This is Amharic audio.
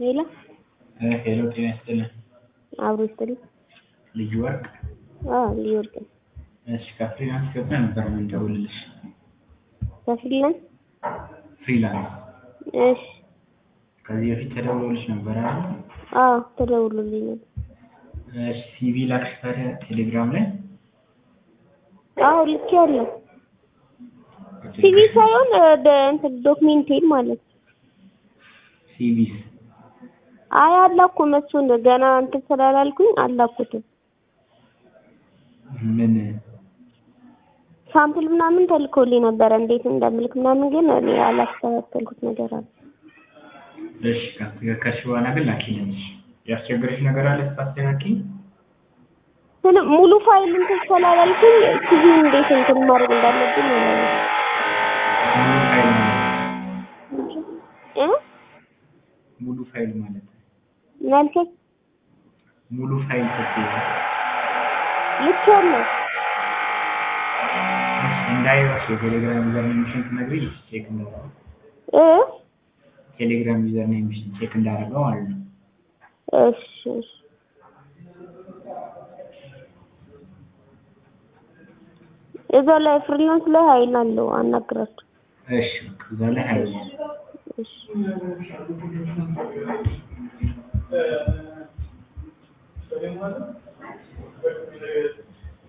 ሄሎ ሄሎ ጤና ይስጥልን። አብሮ ይስጥልኝ። ልዩ ወርቅ አዎ ልዩ ወርቅ ነኝ። እሺ ከፍሪላንስ ገብተህ ነበር የምንደውልልሽ። ከፍሪላንስ ፍሪላንስ እሺ። ከዚህ በፊት ተደውሎልሽ ነበር አይደል? አዎ ተደውሎልኝ ነበር። እሺ ሲቪ ላክሽ ታዲያ ቴሌግራም ላይ? አዎ ልኬያለሁ። ሲቪ ሳይሆን እንትን ዶክሜንቴን ማለት ነው። ሲቪስ አይ አላኩም። እሱን ገና እንትን ስላላልኩኝ አላኩትም። ምን ሳምፕል ምናምን ተልኮልኝ ነበረ እንዴት እንደምልክ ምናምን፣ ግን እኔ ያላስተካከልኩት ነገር አለ። እሺ ካስተካከልሽ በኋላ ግን ላኪልኝ። እሺ ያስቸገረሽ ነገር አለ ስታስተካኪ? ስለ ሙሉ ፋይል እንትን ስላላልኩኝ ሲቪ እንዴት እንትን ማድረግ እንዳለብኝ አላለም። ሙሉ ፋይል ማለት እ ሙሉ ፋይል ማለት ምን አልከኝ? ሙሉ ፋይል ስትይ ልኬያለሁ። እሺ እንዳይዋሽ የቴሌግራም ዩዘር ኔምሽን ትነግሪኝ ቼክ እንዳደረገው እ ቴሌግራም ዩዘር ኔምሽን ቼክ እንዳደረገው ማለት ነው። እሺ እሺ እዛ ላይ ፍሪላንስ ላይ ሀይል አለው አናግራቸው። እሺ እዛ ላይ ሀይል እሺ